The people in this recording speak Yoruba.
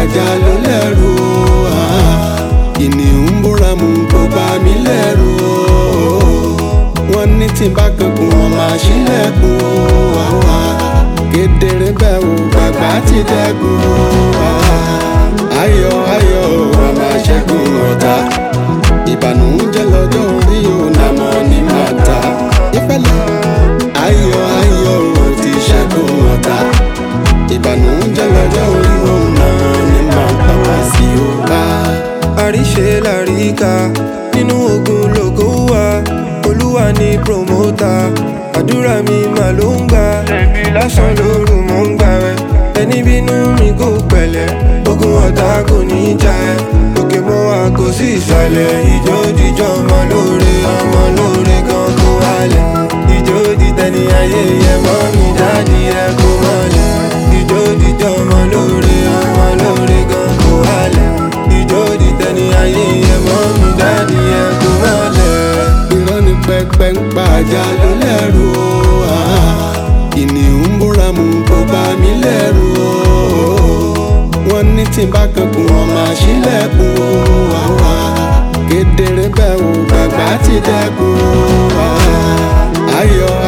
ajá ló lẹ́rù o kìnìún ń búra mú kó bá mi lẹ́rù o wọ́n ní tí n bá kankun wọn máa ṣílẹ̀kùn o kedere bẹ́ẹ̀ o bàbá ti dẹ́kun o ayọ̀ ayọ̀ a máa ṣẹ́gun ọ̀tá ìbànújẹ́ lọ́jọ́ orí o nàmọ́ ní màtá ìpẹ́lẹ̀ ayọ̀ ayọ̀ o ti ṣẹ́gun ọ̀tá ìbànújẹ́ lọ́jọ́ orí o nàmọ́ ní màtá wá sí o bá. àríṣe làríkà nínú ogun lògo wà olúwa ní promota àdúrà mi mà ló ń gbà lásán lóru mò ń gbà rẹ ẹni bínú mi kò pẹ̀lẹ́ ogun ọ̀tá kò ní í jà ẹ́ òkè mọ́ wa kò sí ìsàlẹ̀ ìjó jíjọ́ ọmọ lóore ọmọ lóore gan kó wálẹ̀ ìjó dìtẹ̀ni ayé yẹ mọ́ mi dáàdi ẹ kó mọ́lẹ̀ ìjó jíjọ́ ọmọ lóore ọmọ lóore gan kó wálẹ̀ ìjó dìtẹ̀ni ayé yẹ mọ́ mi dáàdi ẹ kó mọ́lẹ̀. irọ́ ni pẹpẹ ń pa ajá ló lẹ́rù o kìnìún ń búra mú kó bá mi lẹ́rù o wọ́n ní tí n bá kankun wọn máa ṣílẹ̀kùn o kedere bẹ́ẹ̀ o bàbá ti dẹ́kun o ayọ̀